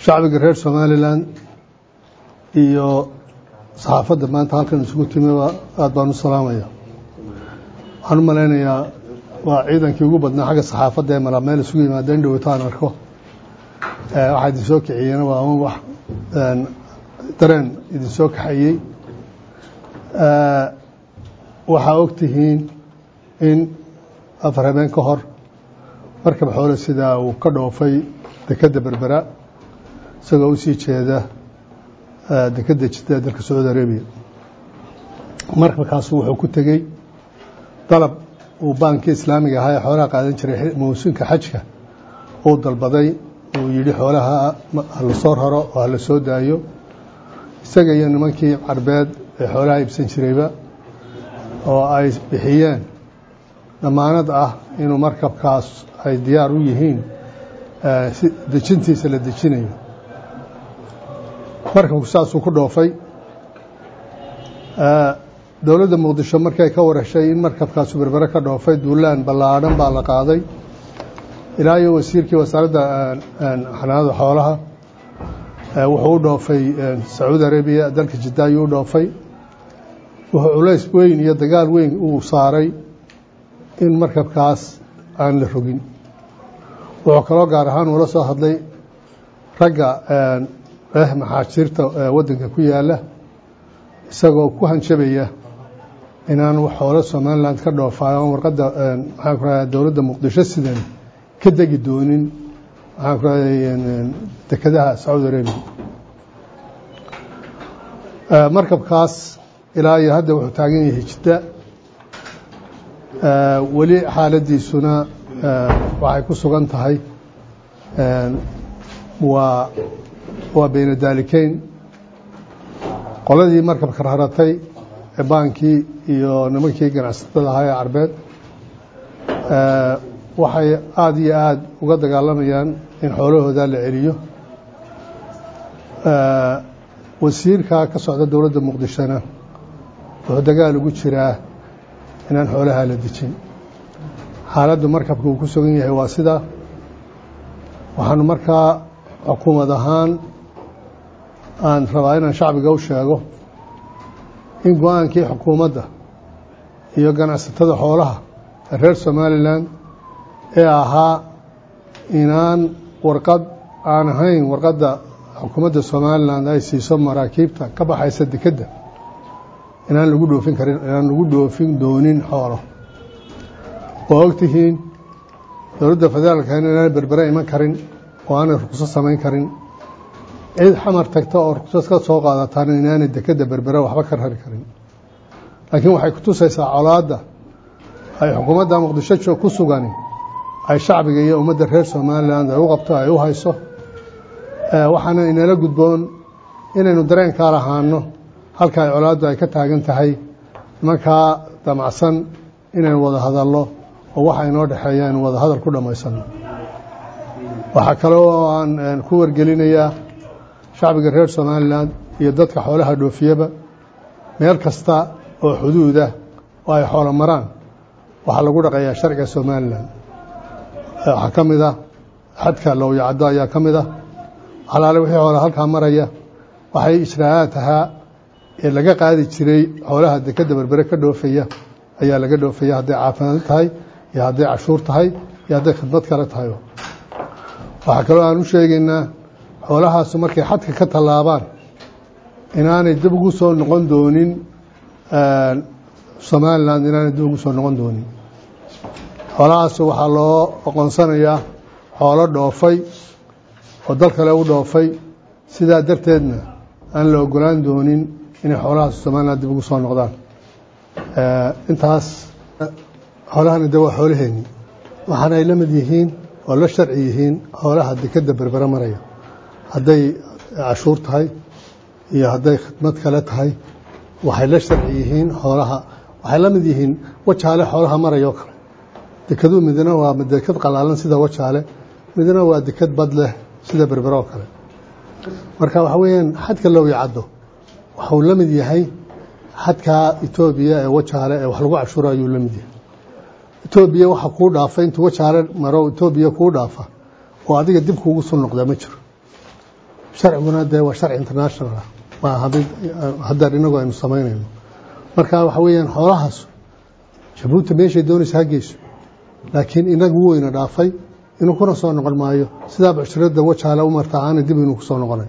shacbiga reer somalilan iyo saxaafadda maanta halkan isugu timiba aada baan u salaamaya waxaan u malaynayaa waa ciidankii ugu badnaa xagga saxaafadda ee maraa meel isugu yimaada in dhowtaan arko waxaa idin soo kiciyeen waa un wax dareen idin soo kaxayey waxaa og tihiin in afar habeen ka hor markab xoole sidaa uu ka dhoofay dekedda berbera isagoo u sii jeeda dekedda jidda dalka sacuudi arabiya markabkaasu wuxuu ku tegey dalab uu baankii islaamiga ahaa ee xoolaha qaadan jiray mawsuunka xajka uu dalbaday uu yidhi xoolaha hala soo raro oo hala soo daayo isaga iyo nimankii carbeed ee xoolaha iibsan jirayba oo ay bixiyeen damaanad ah inuu markabkaas ay diyaar u yihiin dejintiisa la dejinayo markabku saasuu ku dhoofay dowladda muqdisho markay ka warashay in markabkaasu berbere ka dhoofay duulaan ballaadhan baa la qaaday ilaa iyo wasiirkii wasaaradda xanaanada xoolaha wuxuu u dhoofay sacuudi arabiya dalka jidda ayuu u dhoofay wuxuu culays weyn iyo dagaal weyn uu saaray in markabkaas aan la rogin wuxuu kaloo gaar ahaan uula soo hadlay ragga eh maxaajiirta waddanka ku yaala isagoo ku hanjabaya inaan xoolo somalilan ka dhoofayo on warqadda maxaan ku radaa dowladda muqdisho sidan ka degi doonin maxaan ku raday dekedaha sacuudi arabiya markabkaas ilaa iyo hadda wuxuu taagan yahay jidda weli xaaladiisuna waxay ku sugan tahay waa waa beyna daalikeyn qoladii markabka raratay ee baankii iyo nimankii ganacsatada ahaa ee carbeed waxay aada iyo aada uga dagaalamayaan in xoolahooda la celiyo wasiirka ka socda dowladda muqdishona wuxuu dagaal ugu jiraa inaan xoolaha la dejin xaaladdu markabka uu ku sugan yahay waa sidaa waxaanu markaa xukuumad ahaan aan rabaa inaan shacbiga u sheego in go-aankii xukuumadda iyo ganacsatada xoolaha ee reer somalilan ee ahaa inaan warqad aan ahayn warqadda xukuumadda somalilan ay siiso maraakiibta ka baxaysa dekedda inaan lagu dhoofin karin inaan lagu dhoofin doonin xoolo oo ogtihiin dowladda federaalka inaan berbere iman karin oo aanay ruqso samayn karin cid xamar tagta oo ruqsad ka soo qaadataan inaanay dekedda berbere waxba ka rari karin laakiin waxay ku tusaysaa colaadda ay xukuumadda muqdisho ku sugani ay shacbiga iyo ummadda reer somalilan ay u qabto ay u hayso waxaana inala gudboon inaynu dareenkaa lahaano halka ay colaaddu ay ka taagan tahay nimankaa damacsan inaynu wada hadallo oo waxa inoo dhexeeya aynu wada hadal ku dhammaysano waxaa kale oo aan ku wargelinayaa shacbiga reer somalilan iyo dadka xoolaha dhoofiyaba meel kasta oo xuduudah oo ay xoolo maraan waxaa lagu dhaqayaa sharciga somalilan waxaa ka mid ah xadka lowyacaddo ayaa ka mid ah xalaale wixii xoola halkaa maraya waxay ijraa'aad ahaa ee laga qaadi jiray xoolaha dekedda berbere ka dhoofaya ayaa laga dhoofaya hadday caafimaad tahay iyo hadday cashuur tahay iyo hadday khidmad kale tahay waxaa kaloo aan u sheegaynaa xoolahaasu markay xadka ka tallaabaan inaanay dib ugu soo noqon doonin somalilan inaanay dib ugu soo noqon doonin xoolahaasu waxaa loo oqonsanayaa xoolo dhoofay oo dal kale u dhoofay sidaa darteedna aan la ogolaan doonin inay xoolahaas somalilan dib ugu soo noqdaan intaas xoolahana de waa xoolaheenni waxaana ay la mid yihiin oo la sharci yihiin xoolaha dekedda berbere maraya hadday cashuur tahay iyo hadday khidmad kale tahay waxay la sharci yihiin xoolaha waxay la mid yihiin wajaale xoolaha maraya oo kale dekadu midna waa dekad qalaalan sida wajaale midna waa dekad bad leh sida berbere oo kale marka waxa weeyaan xadka lowyacaddo waxuu la mid yahay xadka etoobiya ee wajaale ee wax lagu cashuuro ayuu la mid yahay etoobiya waxa kuu dhaafa intuu wajaale maro etoobiya kuu dhaafa oo adiga dib kuugu soo noqdaa ma jiro sharciguna dee waa sharci international ah waa hadeer inagu aynu samaynayno marka waxa weeyaan xoolahaas jabuuti meeshay doonaysa ha geyso laakiin inagu weyna dhaafay inuu kuna soo noqon maayo sidaa bucshirada wajaale u martaa aana dib inuu kusoo noqonay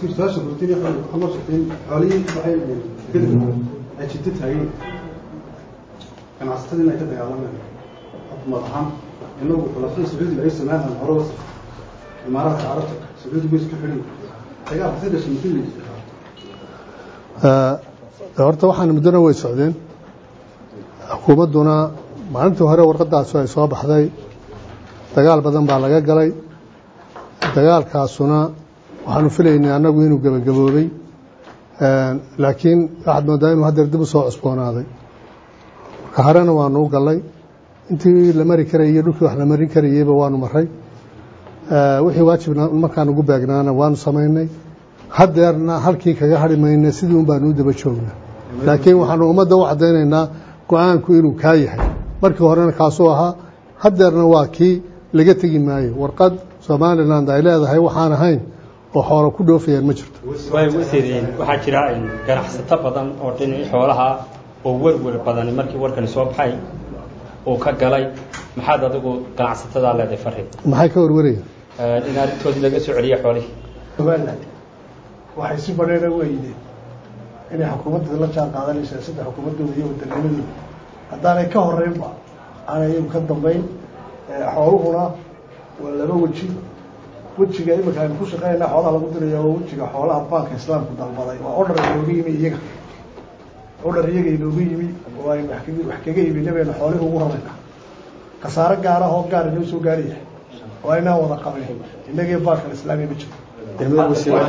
ganacsatada inay ka dagaalamaan xukuumad ahaan inagu xulafada sacuudiga ay sameeyaan hore wasaf imaaraadka carabta sacuudiga way iska xidhin dagaalka si dhashay muxuu yidhi horta waxaan muddona way socdeen xukuumadduna maalintii hore warqadaasu ay soo baxday dagaal badan baa laga galay dagaalkaasuna waxaanu filaynay annagu inuu gebagaboobay laakiin waxaad moodaa inuu haddeer dib u soo cusboonaaday marka harena waanu u gallay intii la mari karayay iyo dhulkii wax la marin karayeyba waanu maray wixii waajibna markaan ugu baagnaana waanu samaynay haddeerna halkii kaga hari mayna sidii un baanu u daba joognaa laakiin waxaanu ummadda u caddaynaynaa go-aanku inuu kaa yahay markii horena kaasuu ahaa haddeerna waa kii laga tegi maayo warqad somaliland ay leedahay waxaan ahayn oo xoolo ku dhoofayaan ma jirto way wasiir waxaa jira ganacsato badan oo dhinaci xoolaha oo werwer badani markii warkani soo baxay uu ka galay maxaad adigu ganacsatada leedahay fariin maxay ka warwarayaan in arrintoodii laga soo celiyo xoolihii somaliland waxay si badheera weydeen inay xukuumadda la jaan qaadanaysaa sida xukuumaddooda iyo wadanimadooda haddaanay ka horeynba aanay iyagu ka dambayn xooluhuna waa laba weji wejiga imika aynu ku shaqeynayna xoolaha lagu diraya waa wejiga xoolaha baanka islaamku dalbaday waa odhar inooga yimi iyaga odhar iyaga inooga yimi oo aynu wax kaga iibina baynu xoolihi ugu rarayna khasaare gaara oo gaar inoo soo gaaraya oo aynaan wada qabin innagii baankan islaamiya ma jiro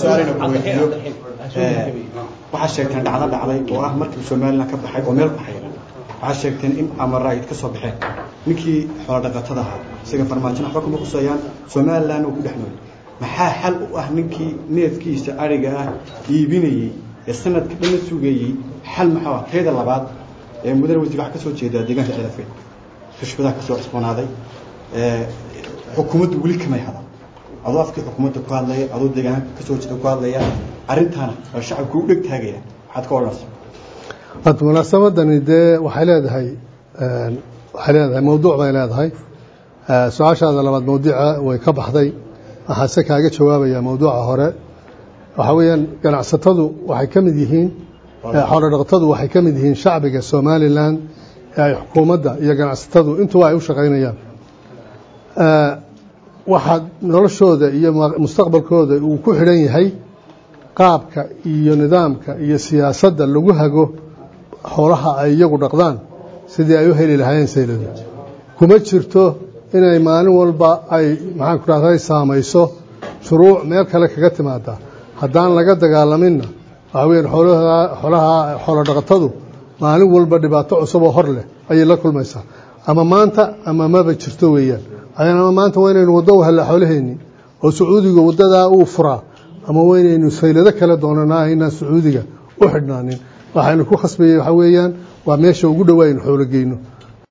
waxaa sheegteen dhacdo dhacday oo ah markii somaliland ka baxay oo meel baxay waxaa sheegteen in amara ay ka soo baxeen ninkii xoolo dhaqatada ahaa isaga farmaajin waxba kuma quseeyaan somaliland uu ku dhex nool maxaa xal u ah ninkii neefkiisa ariga ah iibinayey ee sanadka dhanna sugayey xal maxaa ah teeda labaad ee mudane wasiir waxaa ka soo jeedaa deegaanka ciidafeed xushbadaha ka soo cusboonaaday xukuumaddu weli kamay hadan adoo afkii xukuumadda ku hadlaya adoo deegaanka ka soo jeeda ku hadlaya arrintaana oo shacabku u dheg taagaya waxaad ka odhanaysa hadda munaasabaddani dee waxay leedahay waxay leedahay mawduuc bay leedahay su-aashaada labaad mawduuca way ka baxday waxaan se kaaga jawaabayaa mawduuca hore waxaa weeyaan ganacsatadu waxay ka mid yihiin xoolo dhaqatadu waxay ka mid yihiin shacbiga somalilan ee ay xukuumadda iyo ganacsatadu intuba ay u shaqaynayaan waxaa noloshooda iyo mustaqbalkooda uu ku xidhan yahay qaabka iyo nidaamka iyo siyaasadda lagu hago xoolaha ay iyagu dhaqdaan sidii ay u heli lahaayeen sayladu kuma jirto inay maalin walba ay maxaan ku dhahday saamayso shuruuc meel kale kaga timaada haddaan laga dagaalaminna waxaa weeyaan xoolaha xoolaha xoolo dhaqatadu maalin walba dhibaato cusub oo hor leh ayay la kulmaysaa ama maanta ama maba jirto weeyaan ama maanta waa inaynu waddo u hellaa xoolaheennii oo sacuudiga waddadaa uu furaa ama waa inaynu saylado kale doonanaa inaan sacuudiga u xidhnaanin waxaynu ku khasbayey waxaa weeyaan waa meesha ugu dhowaa aynu xoolo geyno